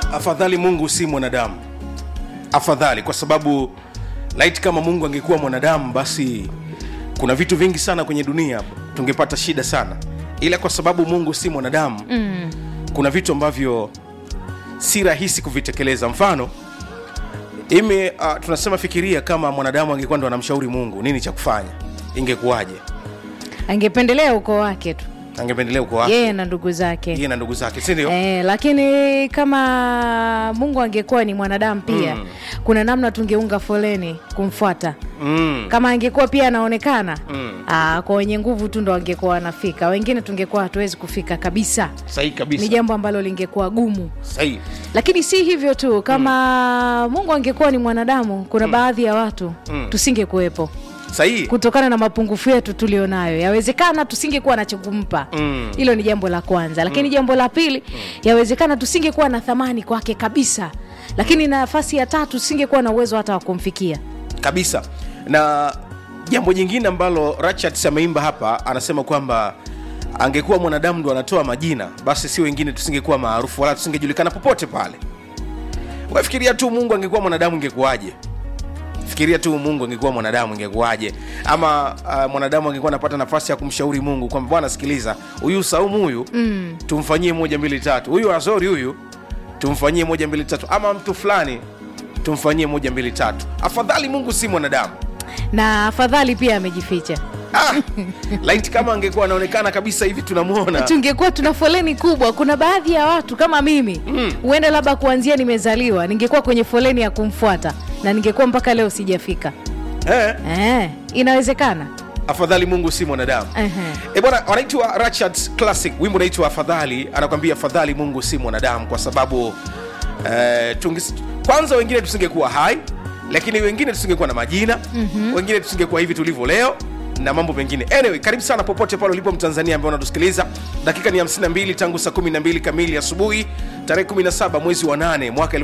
afadhali mungu si mwanadamu afadhali kwa sababu laiti kama mungu angekuwa mwanadamu basi kuna vitu vingi sana kwenye dunia tungepata shida sana ila kwa sababu mungu si mwanadamu mm. kuna vitu ambavyo si rahisi kuvitekeleza mfano ime uh, tunasema fikiria kama mwanadamu angekuwa ndo anamshauri mungu nini cha kufanya ingekuwaje angependelea ukoo wake tu angependelea uko wake yeye na ndugu zake yeye na ndugu zake si ndio Eh, lakini kama mungu angekuwa ni mwanadamu pia mm. kuna namna tungeunga foleni kumfuata mm. kama angekuwa pia anaonekana Mm. aa, kwa wenye nguvu tu ndo angekuwa wanafika wengine tungekuwa hatuwezi kufika kabisa sahihi ni kabisa jambo ambalo lingekuwa gumu sahihi lakini si hivyo tu kama mungu angekuwa ni mwanadamu kuna baadhi ya watu Mm. tusingekuwepo sahihi kutokana na mapungufu yetu tulionayo yawezekana tusingekuwa na cha kumpa Mm. hilo ni jambo la kwanza lakini jambo la pili yawezekana tusingekuwa na thamani kwake kabisa lakini nafasi ya tatu tusingekuwa na uwezo hata wa kumfikia kabisa na jambo jingine ambalo Ratchet ameimba hapa anasema kwamba angekuwa mwanadamu ndo anatoa majina basi si wengine tusingekuwa maarufu wala tusingejulikana popote pale wafikiria tu mungu angekuwa mwanadamu ingekuwaje fikiria tu mungu angekuwa mwanadamu ingekuwaje ama uh, mwanadamu angekuwa anapata nafasi ya kumshauri mungu kwamba bwana sikiliza huyu saumu huyu mm. tumfanyie moja mbili tatu huyu azori huyu tumfanyie moja mbili tatu ama mtu fulani tumfanyie moja mbili tatu afadhali mungu si mwanadamu na afadhali pia amejificha ah, laiti kama angekuwa anaonekana kabisa hivi tunamwona tungekuwa tuna foleni kubwa kuna baadhi ya watu kama mimi huenda labda kuanzia nimezaliwa ningekuwa kwenye foleni ya kumfuata na ningekuwa mpaka leo sijafika eh, eh, inawezekana afadhali mungu si mwanadamu Ehe. e bwana wanaitwa Ratchet classic wimbo unaitwa afadhali anakwambia afadhali mungu si mwanadamu kwa sababu eh, tungis, kwanza wengine tusingekuwa hai lakini wengine tusingekuwa na majina mm-hmm. wengine tusingekuwa hivi tulivyo leo na mambo mengine anyway karibu sana popote pale ulipo mtanzania ambaye unatusikiliza dakika ni 52 tangu saa 12 kamili asubuhi tarehe 17 mwezi wa 8 mwaka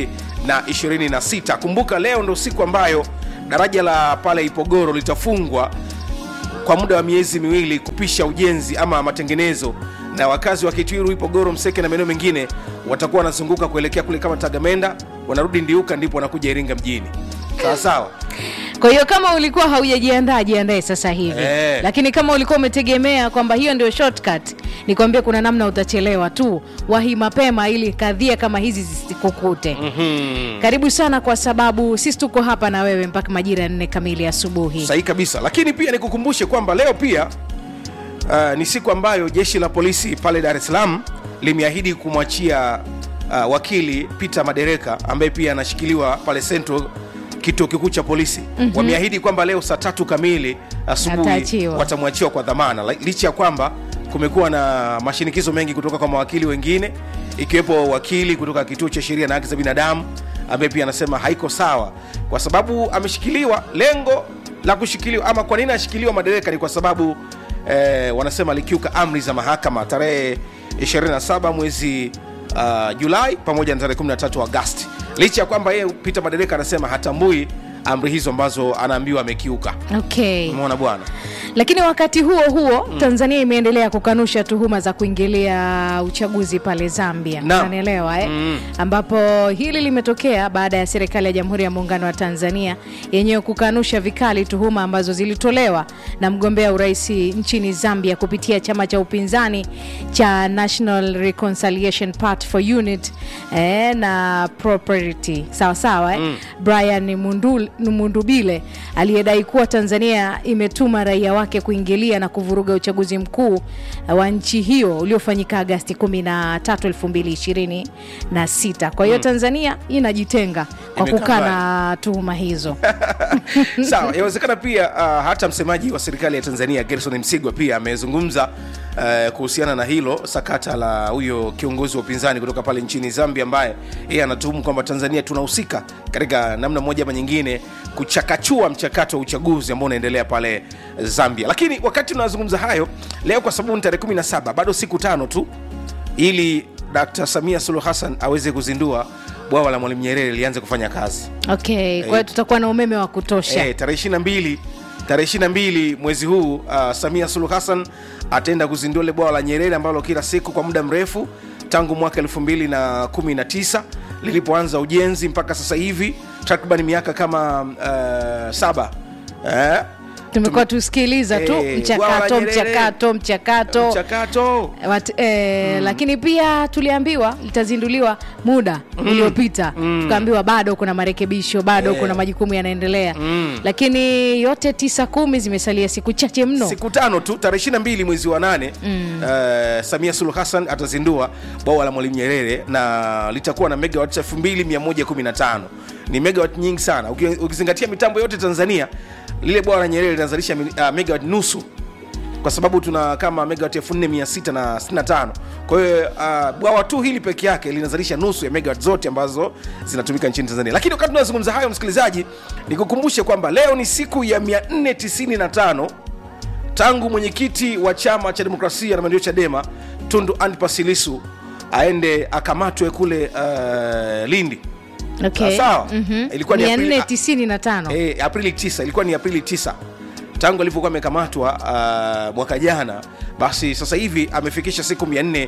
2026 kumbuka leo ndo siku ambayo daraja la pale ipogoro litafungwa kwa muda wa miezi miwili kupisha ujenzi ama matengenezo na wakazi wa kitwiru ipogoro mseke na maeneo mengine watakuwa wanazunguka kuelekea kule kama tagamenda wanarudi ndiuka ndipo wanakuja iringa mjini sawa sawa kwa hiyo kama ulikuwa haujajiandaa jiandae sasa hivi Eh. lakini kama ulikuwa umetegemea kwamba hiyo ndio shortcut nikwambie kuna namna utachelewa tu wahi mapema ili kadhia kama hizi zisikukute hmm. karibu sana kwa sababu sisi tuko hapa na wewe mpaka majira ya nne kamili asubuhi sahihi kabisa lakini pia nikukumbushe kwamba leo pia uh, ni siku ambayo jeshi la polisi pale dar es salaam limeahidi kumwachia uh, wakili peter madereka ambaye pia anashikiliwa pale central kituo kikuu cha polisi mm-hmm. wameahidi kwamba leo saa tatu kamili asubuhi Ataachiwa. watamwachiwa kwa dhamana Li- licha ya kwamba kumekuwa na mashinikizo mengi kutoka kwa mawakili wengine ikiwepo wakili kutoka kituo cha sheria na haki za binadamu ambaye pia anasema haiko sawa kwa sababu ameshikiliwa lengo la kushikiliwa ama kwa nini ashikiliwa madereka ni kwa sababu eh, wanasema alikiuka amri za mahakama tarehe 27 mwezi uh, julai pamoja na tarehe 13 agasti licha ya kwamba yeye peter madereka anasema hatambui amri hizo ambazo anaambiwa amekiuka okay umeona bwana lakini wakati huo huo mm. tanzania imeendelea kukanusha tuhuma za kuingilia uchaguzi pale zambia Naam. unanielewa eh? Mm. ambapo hili limetokea baada ya serikali ya jamhuri ya muungano wa tanzania yenyewe kukanusha vikali tuhuma ambazo zilitolewa na mgombea urais nchini zambia kupitia chama cha upinzani cha national reconciliation part for unit eh, na property sawasawa eh? mm. brian Mundul, mundubile aliyedai kuwa tanzania imetuma raia wake kuingilia na kuvuruga uchaguzi mkuu wa nchi hiyo uliofanyika agasti 13 2026 kwa hiyo mm. tanzania inajitenga kwa Imekaa kukaa mbali. na tuhuma hizo sawa yawezekana pia uh, hata msemaji wa serikali ya tanzania gerson msigwa pia amezungumza uh, kuhusiana na hilo sakata la huyo kiongozi wa upinzani kutoka pale nchini zambia ambaye yeye anatuhumu kwamba tanzania tunahusika katika namna moja ama nyingine kuchakachua mchakato wa uchaguzi ambao unaendelea pale zambia lakini wakati tunazungumza hayo leo kwa sababu ni tarehe 17 bado siku tano tu ili dr samia suluhu hassan aweze kuzindua bwawa la mwalimu nyerere lianze kufanya kazi okay kwa hiyo tutakuwa na umeme wa kutosha Eh, tarehe 22 tarehe 22 mwezi huu uh, samia suluhu hassan ataenda kuzindua ile bwawa la nyerere ambalo kila siku kwa muda mrefu tangu mwaka 2019 lilipoanza ujenzi mpaka sasa hivi takriban miaka kama uh, saba eh? tumekuwa tusikiliza tu Eh, bwawa mchakato la Nyerere. mchakato mchakato mchakato Wat, eh, lakini pia tuliambiwa litazinduliwa muda uliopita tukaambiwa bado kuna marekebisho bado Eh. kuna majukumu yanaendelea lakini yote tisa kumi zimesalia siku chache mno siku tano tu tarehe 22 mwezi wa nane mm. uh, samia suluhu hassan atazindua bwawa la mwalimu nyerere na litakuwa na megawat 2115 ni megawat nyingi sana Uki- ukizingatia mitambo yote tanzania lile bwawa la nyerere linazalisha uh, megawat nusu kwa sababu tuna kama megawat 4665 kwa hiyo uh, bwawa tu hili peke yake linazalisha nusu ya megawat zote ambazo zinatumika nchini tanzania lakini wakati tunazungumza hayo msikilizaji nikukumbushe kwamba leo ni siku ya 495 tangu mwenyekiti wa chama cha demokrasia na maendeleo chadema tundu antipas lissu aende akamatwe kule uh, lindi okay. sawa. Ilikuwa ni Aprili- 495 e, aprili 9 ilikuwa ni aprili 9 tangu alivyokuwa amekamatwa uh, mwaka jana basi sasa hivi amefikisha siku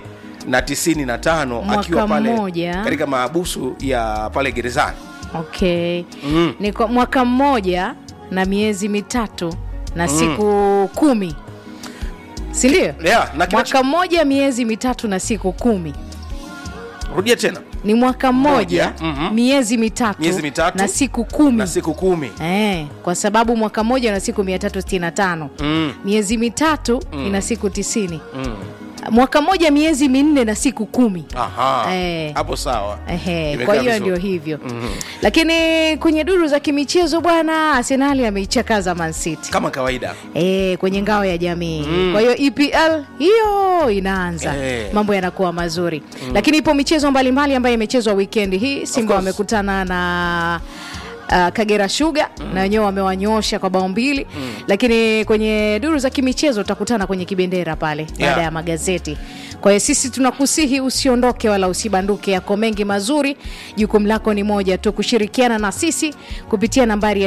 495 Mwaka akiwa pale mmoja. katika maabusu ya pale gerezani okay. ni kwa mwaka mmoja na miezi mitatu na siku kumi sindio yeah, na kinacho- mwaka mmoja miezi mitatu na siku kumi rudia tena ni mwaka mmoja Moja, mhm. miezi mitatu Miezi mitatu na siku kumi na siku kumi Eh, kwa sababu mwaka mmoja na siku 365 mm. miezi mitatu ina siku tisini Mm. mwaka mmoja miezi minne na siku kumi Aha. Eh. hapo sawa Ehe, Imekaa kwa hiyo vizuri. ndio hivyo lakini kwenye duru za kimichezo bwana arsenali ameichakaza mancity kama kawaida E, kwenye ngao ya jamii kwa hiyo epl hiyo inaanza Eh. mambo yanakuwa mazuri lakini ipo michezo mbalimbali ambayo imechezwa wikendi hii simba course. wamekutana na Uh, kagera shuga na wenyewe wamewanyosha kwa bao mbili lakini kwenye duru za kimichezo utakutana kwenye kibendera pale baada Yeah. ya magazeti kwa hiyo sisi tunakusihi usiondoke wala usibanduke yako mengi mazuri jukumu lako ni moja tu kushirikiana na sisi kupitia nambari ya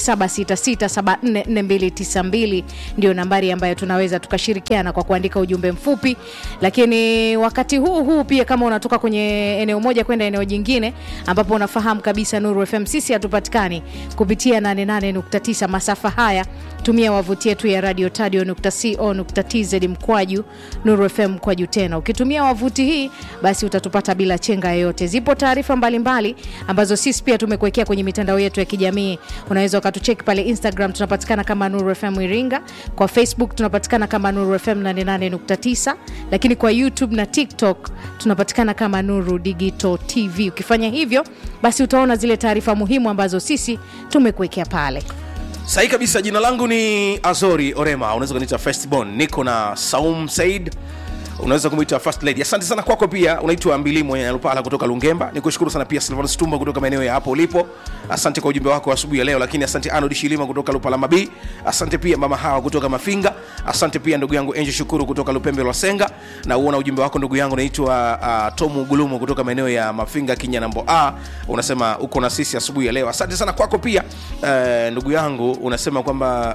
0766744292 ndio nambari ambayo tunaweza tukashirikiana kwa kuandika ujumbe mfupi lakini wakati huu huu pia kama unatoka kwenye eneo moja kwenda eneo jingine ambapo unafahamu kabisa nuru fm sisi hatupatikani kupitia 88.9 masafa haya tumia wavuti yetu ya radio tadio.co.tz mkwaju nuru fm mkwaju tena ukitumia wavuti hii basi utatupata bila chenga yoyote zipo taarifa mbalimbali ambazo sisi pia tumekuwekea kwenye mitandao yetu ya kijamii unaweza ukatucheki pale instagram tunapatikana kama nuru fm iringa kwa facebook tunapatikana kama nuru fm 88.9 lakini kwa youtube na tiktok tunapatikana kama nuru digital tv ukifanya hivyo basi utaona zile taarifa muhimu ambazo sisi tumekuwekea pale sahi kabisa jina langu ni azori orema unaweza kuniita festbon niko na saum said unaweza kumwita first lady asante sana kwako pia unaitwa mbilimo nyalupala kutoka lungemba nikushukuru sana pia silvanus tumba kutoka maeneo ya hapo ulipo asante kwa ujumbe wako asubuhi ya leo lakini asante anod shilima kutoka lupala mabii asante pia mama hawa kutoka mafinga asante pia ndugu yangu enje shukuru kutoka lupembe lwa senga na uona ujumbe wako ndugu yangu naitwa uh, tomu gulumu kutoka maeneo ya mafinga kinyanambo a unasema uko na sisi asubuhi ya leo asante sana kwako pia uh, ndugu yangu unasema kwamba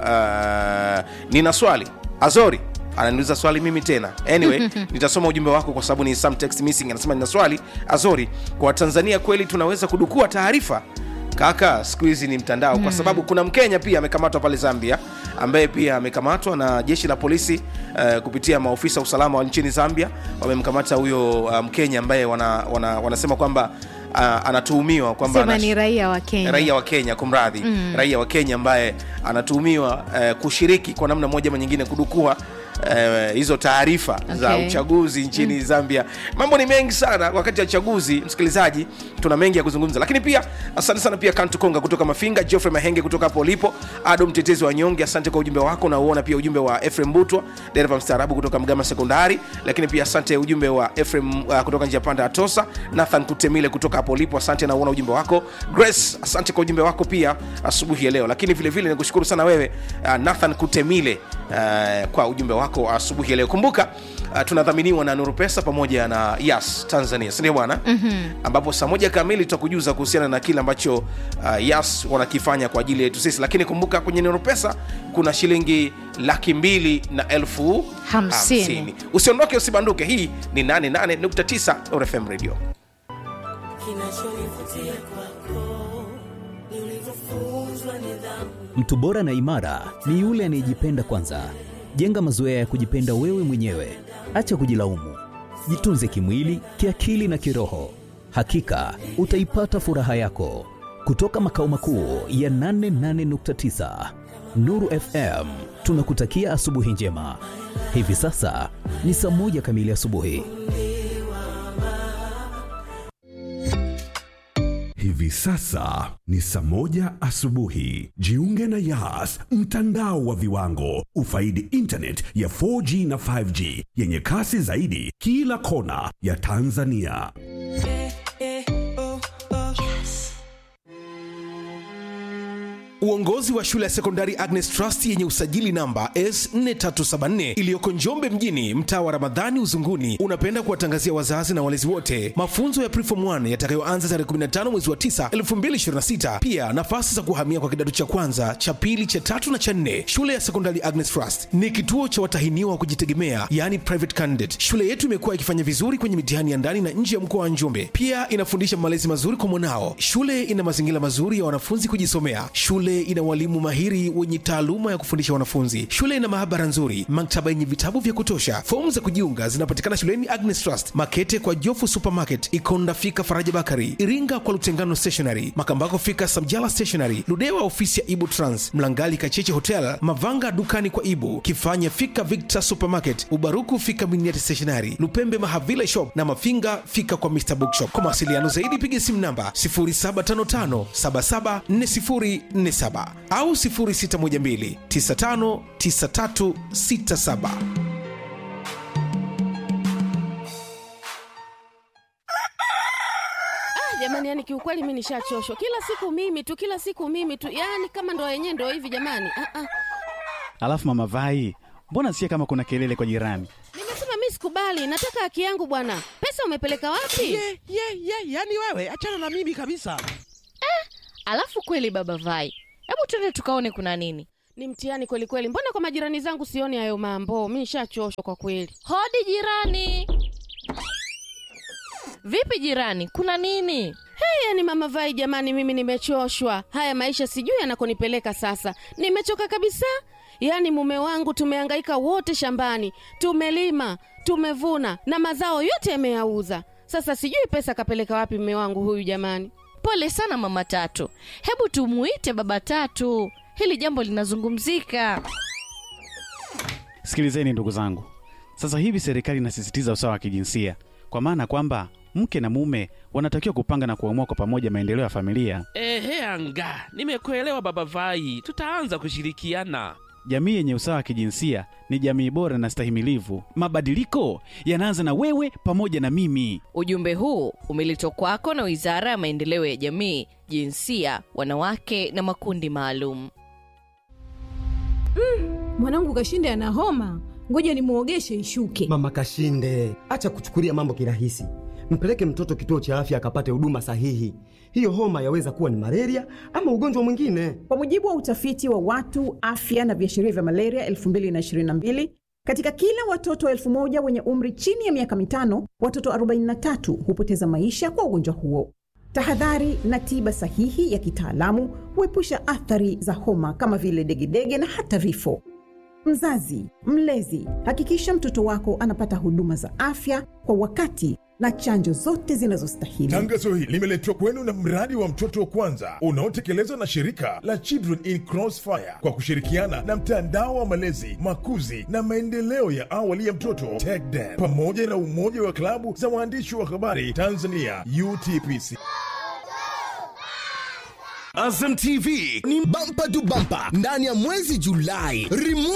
uh, nina swali azori ananiuliza swali mimi tena anyway nitasoma ujumbe wako kwa sababu ni some text missing anasema nina swali azori kwa tanzania kweli tunaweza kudukua taarifa kaka siku hizi ni mtandao kwa sababu kuna mkenya pia amekamatwa pale zambia ambaye pia amekamatwa na jeshi la polisi uh, kupitia maofisa usalama wa nchini zambia wamemkamata huyo uh, mkenya ambaye wana, wana, wanasema kwamba uh, anatuhumiwa kwamba sema anash- ni raia wa kenya raia wa kenya kumradhi mm. raia wa kenya ambaye anatuhumiwa eh, kushiriki kwa namna moja ama nyingine kudukua eh, hizo taarifa za Okay. uchaguzi nchini mm. zambia mambo ni mengi sana wakati wa uchaguzi msikilizaji tuna mengi ya kuzungumza lakini pia asante sana pia kantu konga kutoka mafinga geoffrey mahenge kutoka hapo ulipo ado mtetezi wa nyonge asante kwa ujumbe wako na uona pia ujumbe wa efrem butwa dereva mstaarabu kutoka mgama sekondari lakini pia asante ujumbe wa efrem uh, kutoka njia panda ya tosa nathan kutemile kutoka hapo ulipo asante na uona ujumbe wako grace asante kwa ujumbe wako pia asubuhi ya leo lakini vile vile nikushukuru sana wewe uh, nathan kutemile uh, kwa ujumbe wako asubuhi ya leo kumbuka uh, tunadhaminiwa na nuru pesa pamoja na yas tanzania sindio bwana mm-hmm. ambapo saa moja kamili tutakujuza kuhusiana na kile ambacho uh, yas wanakifanya kwa ajili yetu sisi lakini kumbuka kwenye nuru pesa kuna shilingi laki mbili na elfu Hamsini. usiondoke usibanduke hii ni 88.9 rfm radio kinachonivutia kwako ni ulivyofunzwa nidhamu Mtu bora na imara ni yule anayejipenda kwanza. Jenga mazoea ya kujipenda wewe mwenyewe, acha kujilaumu. Jitunze kimwili, kiakili na kiroho. Hakika utaipata furaha yako. Kutoka makao makuu ya 88.9 Nuru FM, tunakutakia asubuhi njema. Hivi sasa ni saa moja kamili asubuhi. Hivi sasa ni saa moja asubuhi. Jiunge na Yas, mtandao wa viwango. Ufaidi internet ya 4G na 5G yenye kasi zaidi kila kona ya Tanzania. uongozi wa shule ya sekondari agnes trust yenye usajili namba s4374 iliyoko njombe mjini mtaa wa ramadhani uzunguni unapenda kuwatangazia wazazi na walezi wote mafunzo ya prefom 1 yatakayoanza tarehe 15 mwezi wa 9 2026 pia nafasi za kuhamia kwa kidato cha kwanza cha pili cha tatu na cha nne shule ya sekondari agnes trust ni kituo cha watahiniwa wa kujitegemea yani private candidate shule yetu imekuwa ikifanya vizuri kwenye mitihani ya ndani na nje ya mkoa wa njombe pia inafundisha malezi mazuri kwa mwanao shule ina mazingira mazuri ya wanafunzi kujisomea shule ina walimu mahiri wenye taaluma ya kufundisha wanafunzi shule ina maabara nzuri maktaba yenye vitabu vya kutosha fomu za kujiunga zinapatikana shuleni agnes trust makete kwa jofu supermarket ikonda fika faraja bakari iringa kwa lutengano stationary makambako fika samjala stationary ludewa ofisi ya ibu trans mlangali kacheche hotel mavanga dukani kwa ibu kifanya fika victor supermarket ubaruku fika miniati stationary lupembe mahavila shop na mafinga fika kwa mr bookshop kwa mawasiliano zaidi piga simu namba 0755774047 au 0612959367 jamani yani kiukweli mi nishachoshwa kila siku mimi tu kila siku mimi tu yani kama ndo yenyewe ndo hivi jamani ah, ah. Alafu mama Vai, mbona sikia kama kuna kelele kwa jirani? nimesema mi sikubali nataka haki yangu bwana pesa umepeleka wapi ye ye ye yani wewe achana na mimi kabisa Alafu kweli baba Vai, hebu twende tukaone kuna nini. ni mtihani kweli kweli mbona kwa majirani zangu sioni hayo mambo mi nishachoshwa kwa kweli Hodi jirani. Vipi jirani, kuna nini? hey, yani mama vai jamani mimi nimechoshwa haya maisha sijui yanakonipeleka sasa nimechoka kabisa yaani mume wangu tumehangaika wote shambani tumelima tumevuna na mazao yote yameyauza sasa sijui pesa kapeleka wapi mume wangu huyu jamani Pole sana mama Tatu, hebu tumuite baba Tatu, hili jambo linazungumzika. Sikilizeni ndugu zangu, sasa hivi serikali inasisitiza usawa wa kijinsia, kwa maana kwamba mke na mume wanatakiwa kupanga na kuamua kwa pamoja maendeleo ya familia. ehe anga nimekuelewa baba vai tutaanza kushirikiana Jamii yenye usawa wa kijinsia ni jamii bora na stahimilivu. Mabadiliko yanaanza na wewe pamoja na mimi. Ujumbe huu umeletwa kwako na Wizara ya Maendeleo ya Jamii, Jinsia, Wanawake na Makundi Maalum. mwanangu kashinde ana homa ngoja nimwogeshe ishuke Mama Kashinde, acha kuchukulia mambo kirahisi. Mpeleke mtoto kituo cha afya akapate huduma sahihi. Hiyo homa yaweza kuwa ni malaria ama ugonjwa mwingine. kwa mujibu wa utafiti wa watu afya na viashiria vya malaria 222 katika kila watoto elfu moja wenye umri chini ya miaka mitano watoto 43 hupoteza maisha kwa ugonjwa huo tahadhari na tiba sahihi ya kitaalamu huepusha athari za homa kama vile degedege na hata vifo mzazi mlezi hakikisha mtoto wako anapata huduma za afya kwa wakati na chanjo zote zinazostahili Tangazo hili limeletwa kwenu na mradi wa mtoto wa kwanza unaotekelezwa na shirika la Children in Crossfire kwa kushirikiana na mtandao wa malezi, makuzi na maendeleo ya awali ya mtoto TECDEN pamoja na umoja wa klabu za waandishi wa habari Tanzania UTPC. Azam TV ni bampa tu bampa ndani ya mwezi Julai. Remote